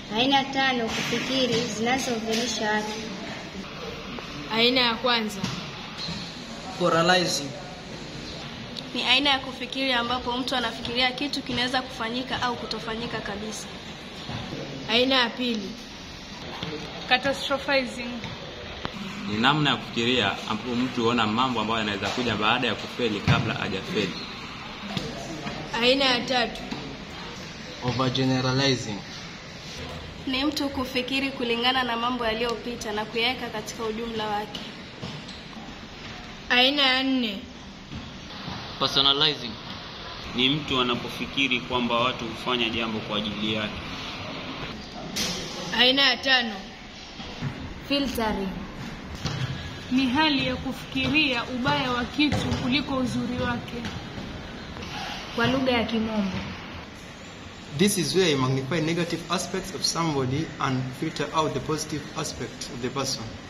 Aina tano kufikiri zinazodhihirisha watu. Aina ya kwanza, Pluralizing. Ni aina ya kufikiri ambapo mtu anafikiria kitu kinaweza kufanyika au kutofanyika kabisa. aina ya pili, Catastrophizing. Ni namna ya kufikiria ambapo mtu huona mambo ambayo yanaweza kuja baada ya kufeli kabla hajafeli. aina ya tatu, Overgeneralizing. Ni mtu kufikiri kulingana na mambo yaliyopita na kuyaweka katika ujumla wake. aina ya nne, Personalizing. Ni mtu anapofikiri kwamba watu hufanya jambo kwa ajili yake. aina ya tano, Filtering. Ni hali ya kufikiria ubaya wa kitu kuliko uzuri wake. Kwa lugha ya Kimombo. This is where you magnify negative aspects of somebody and filter out the positive aspects of the person.